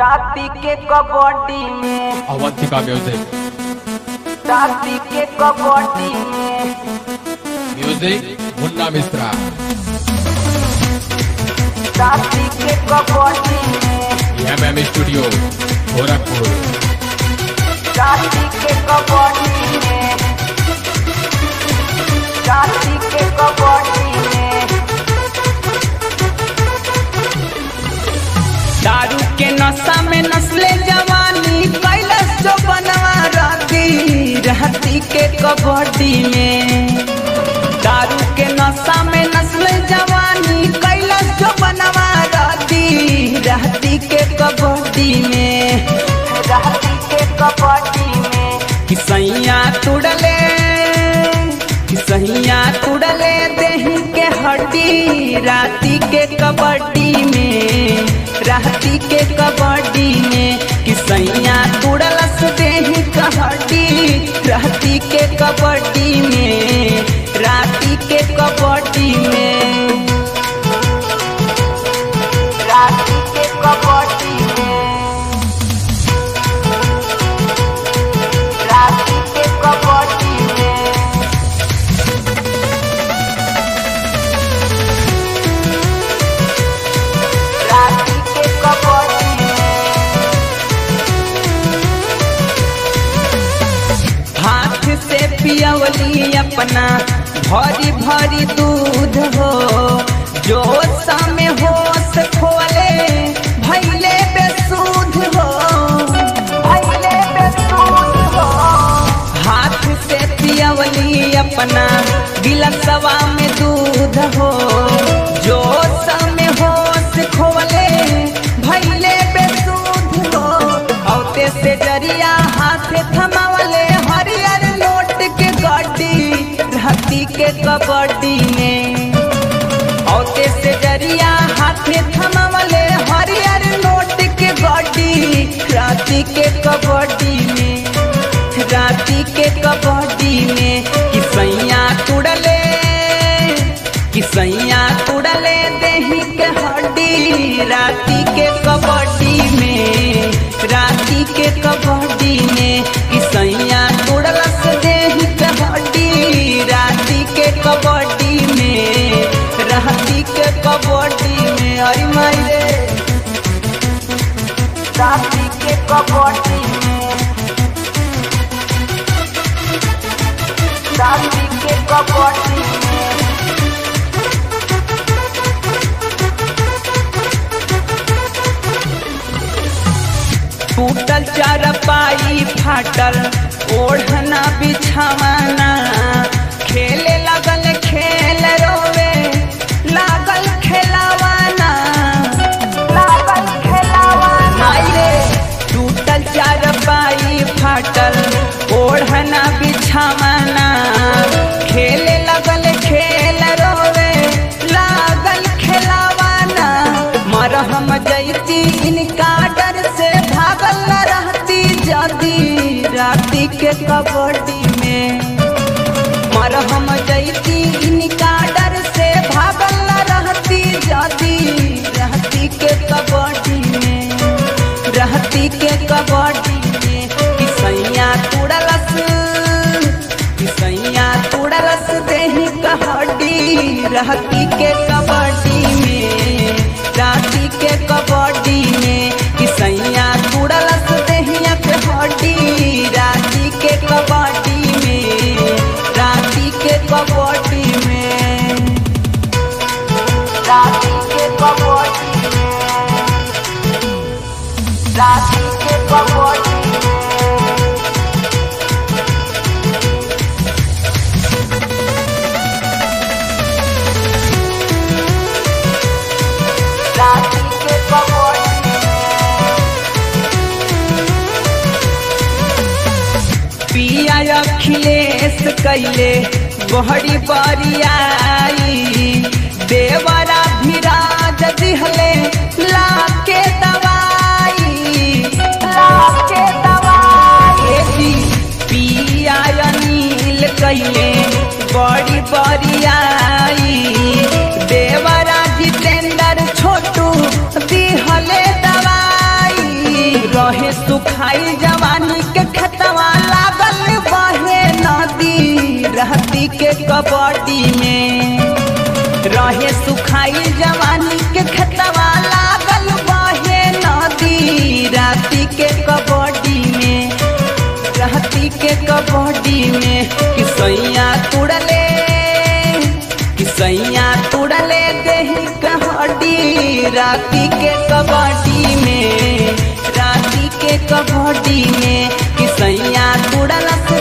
राती के कबड्डी में अवंतिका म्यूजिक राती के कबड्डी में म्यूजिक मुन्ना मिश्रा राती के कबड्डी में एम एम स्टूडियो गोरखपुर राती के कबड्डी में राती के कबड्डी में दारू के नशा में नस्ले जवानी कैलस जो बनवा राती रहती के कबड्डी में दारू के नशा में नस्ले जवानी कैलस जो बनवा राती रहती के कबड्डी में राती के कबड्डी में कि सैया तुड़ले कि सैया तुड़ले देही के हड्डी राती के कबड्डी में राती के कबड्डी में कि सैया तुड़लस देही के हड्डी राती के कबड्डी में राती के कबड्डी में राती के कबड्डी में राती के कबड्डी में राती के कबड्डी में हाथ से पियवली अपना भरी भरी दूध हो जो में होश खोले भैले बेसूध हो भैले बेसूध हो हाथ से पियवली अपना गिलसवा में दूध हो जो में होश खोले भैले बेसूध हो औते से जरिया हाथ थमावले हरियर नोट के गड्डी रहती के कबड्डी में औते से जरिया हाथे थमावले हरियर नोट के गड्डी राती के कबड्डी में राती के कबड्डी में कि सैया तुड़ले कि सैया तुड़ले देही के हड्डी राती के कबड्डी में राती के कबड्डी में कि सैया तुड़लस देही के हड्डी राती के कबड्डी में राती के कबड्डी में अरे माई रे राती के कबड्डी में राती के कबड्डी में टूटल चारपाई फाटल ओढ़ना बिछावाना खेले लगल खेल रोवे लागल खेलावाना लागल खेलावाना माई रे टूटल चारपाई फाटल ओढ़ना बिछावाना खेले लगल खेल रोवे लागल खेलावाना मरहम जैती इनका डर से भागल न रहती जदी राती के कबड्डी में मरहम जैती इनका डर से भागल न रहती जदी रहती के कबड्डी में रहती के कबड्डी में कि सैया तुड़लस कि सैया तुड़लस देही कहड्डी रहती के कबड्डी में राती के कबड्डी में कि सैया तुड़लस देहिया के हड्डी राती के कबड्डी में राती के कबड्डी में राती के कबड्डी में राती के कबड्डी में राती के कबड्डी में पिया अखिलेश कैले बहरी बरियाई देवरा भिराज दिहले लाके दवाई लाके दवाई एदी पिया अनिल कैले बड़ी बरियाई देवरा जितेंद्र छोटू दिहले दवाई रहे सुखाई जवानी के खतवा लागल बहे नदी रहती के कबड्डी में रहे सुखाई जवानी के खतवा लागल बहे नदी राती के कबड्डी में रहती के कबड्डी में कि सैया तुड़ले कि सैया तुड़ले देही कहड्डी राती के कबड्डी में राती के कबड्डी में कि सैया तुड़ल